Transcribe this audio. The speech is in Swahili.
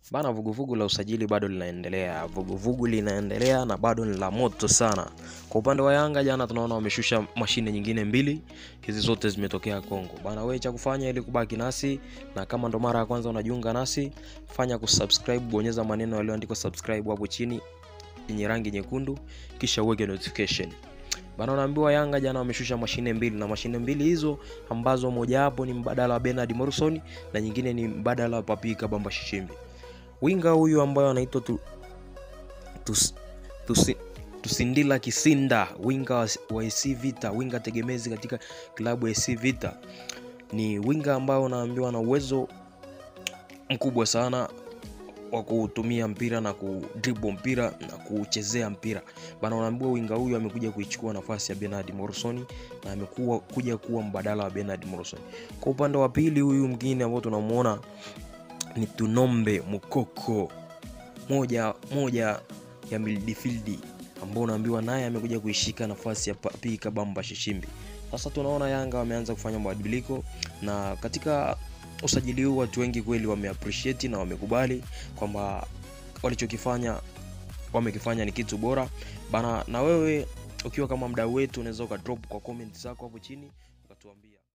Bana, vuguvugu la usajili bado linaendelea, vuguvugu linaendelea na bado ni la moto sana. Kwa upande wa Yanga, jana tunaona wameshusha mashine nyingine mbili, hizi zote zimetokea Kongo. Bana, wewe cha kufanya ili kubaki nasi, na kama ndo mara ya kwanza unajiunga nasi, fanya kusubscribe, bonyeza maneno yaliyoandikwa subscribe hapo chini yenye rangi nyekundu, kisha uweke notification. Bana, unaambiwa Yanga jana wameshusha mashine mbili, na mashine mbili hizo ambazo mojawapo ni mbadala wa Bernard Morrison na nyingine ni mbadala wa Papi Kabamba Shishimbi winga huyu ambayo anaitwa tu, tus, tusi, Tusindila Kisinda, winga wa, wa AC Vita, winga tegemezi katika klabu ya AC Vita. Ni winga ambayo unaambiwa na uwezo mkubwa sana wa kutumia mpira na kudribble mpira na kuchezea mpira bana. Unaambiwa winga huyu amekuja kuichukua nafasi ya Bernard Morrison na amekuwa kuja kuwa mbadala wa Bernard Morrison. Kwa upande wa pili, huyu mwingine ambao tunamuona ni Tunombe Mukoko, moja moja ya midfield ambao unaambiwa naye amekuja kuishika nafasi ya Papi Kabamba Shishimbi. Sasa tunaona Yanga wameanza kufanya mabadiliko, na katika usajili huu watu wengi kweli wameappreciate na wamekubali kwamba walichokifanya wamekifanya ni kitu bora bana. Na wewe ukiwa kama mdau wetu, unaweza ukadrop kwa comment zako hapo chini ukatuambia